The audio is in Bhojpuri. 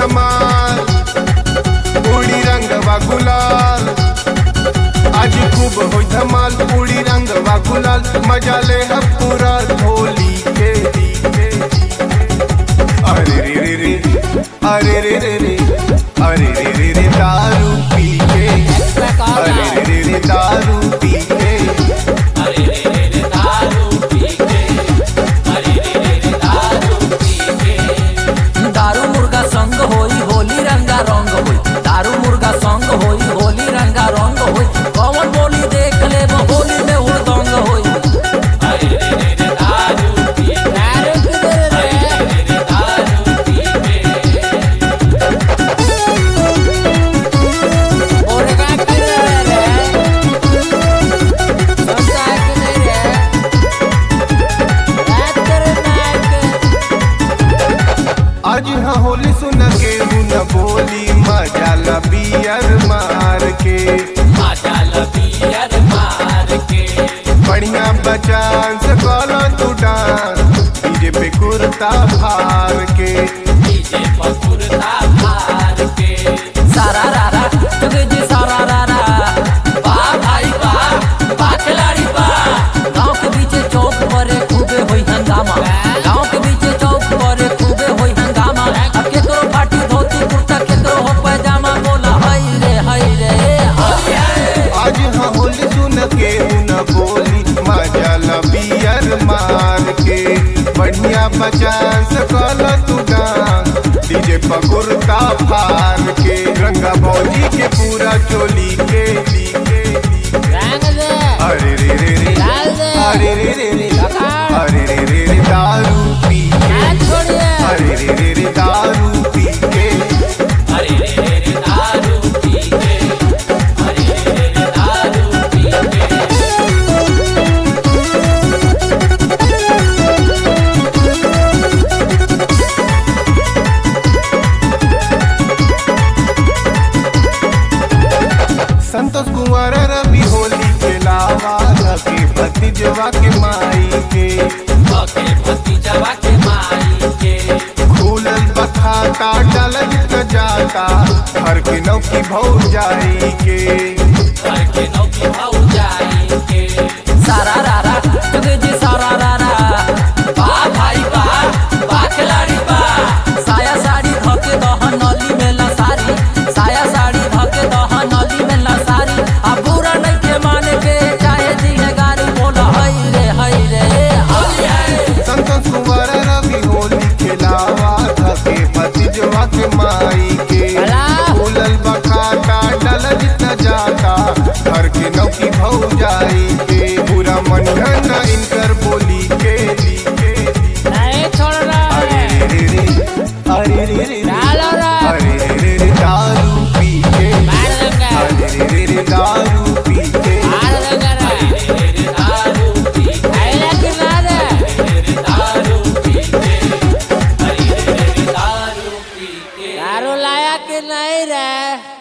धमाल उड़ी रंगवा गुलाल आज खूब होई धमाल उड़ी रंगवा गुलाल मजा ले हम पूरा होली के अरे रे रे रे अरे रे रे रे अरे रे रे रे दारू पी के अरे रे रे रे दारू पी के अरे रे रे रे दारू पी के अरे रे रे रे दारू पी के दारू मुर्गा संग होई होली रंगा रंग होई दारू मुर्गा संग होई होली रंगा रंग होई कौन बोली देख ले वो होली में हुड़दंग होई अरे रे रे रे दारू पी के अरे रे रे रे दारू पी के और का कर रे सोचा कि नहीं रे रात कर नाक आज हाँ होली सुन के न बोली मजा ला बियर मार के आजा लबियर मार के बढ़िया बचान से कॉलो तू डांस डीजे पे कुर्ता फार के डीजे पकुरता मार के सारा रारा तुझे जी सारा रारा वाह भाई वाह वाह खिलाड़ी वाह गांव के बीचे चौक पर खूबे होई हंगामा गांव के बीचे चौक पर खूबे होई हंगामा अब केकरो फाटी धोती कुर्ता केकरो हो पैजामा बोला हाय रे हाय रे हाय हाय आज हाँ होली सुन के न बोली मजा ला बियर मार के बढ़िया बचान से कॉलो तू डांस डीजे पे कुर्ता फार के रंगा भौजी के पूरा चोली के ली के ली के। रंग दे अरे रे रे रे डाल दे। अरे रे रे रे लगा। अरे रे रे रे दारू पी के हाथ छोड़िए अरे रे रे रे दारू पी के अरे रे रे रे दारू पी के अरे रे रे रे दारू पी के संतोष कुंवर रवि होली के लावा के भतीजवा के माई के ओके भतीजवा के माई के खुलल बखाता डल जाता हर के नौ की भौ जाई के घर के नौकी भाऊ जाई के सारा रारा तुझे जी सारा रारा वाह भाई वाह वाह खिलाड़ी वाह साया साड़ी धोके दहन नली में ला सारी साया साड़ी धोके दहन नली में ला सारी अब बुरा नहीं के माने के चाहे जी है गारी बोला हई रे हई रे हई है संतोष कुंवर रवि होली के लावा के भतीजवा के माई के अला। खुलल बखाता डल जाता हर के नौ की भौ जाई के पूरा मन इनकर बोली के ली के ली नहीं छोड़ रहा अरे है रे रे रे अरे रे रे रे डालो रे अरे रे रे रे दारू पी के मार देंगे अरे रे रे रे दारू पी के मार देंगे रे रे रे रे दारू पी के आइला कि ना रे रे रे दारू पी के अरे रे रे दारू पी के दारू लाया कि नहीं रे